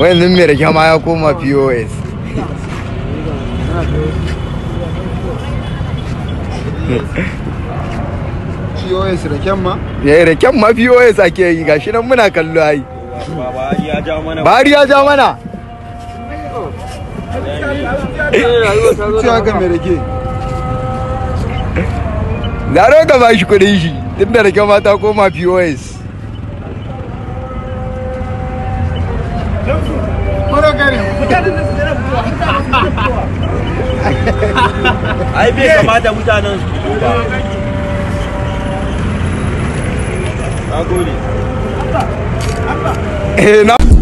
yanzu mai rake ma ya koma pos POS da kyan ma? ya yi raken ma pos ake yi gashi nan muna kallo ai Baba ya ja mana bari ya ja mana Ce haka mai rake. zaro ka ba shi kudin shi tun da rake ma ta koma pos ai bai kamata mutanen su fito ba na gode eh na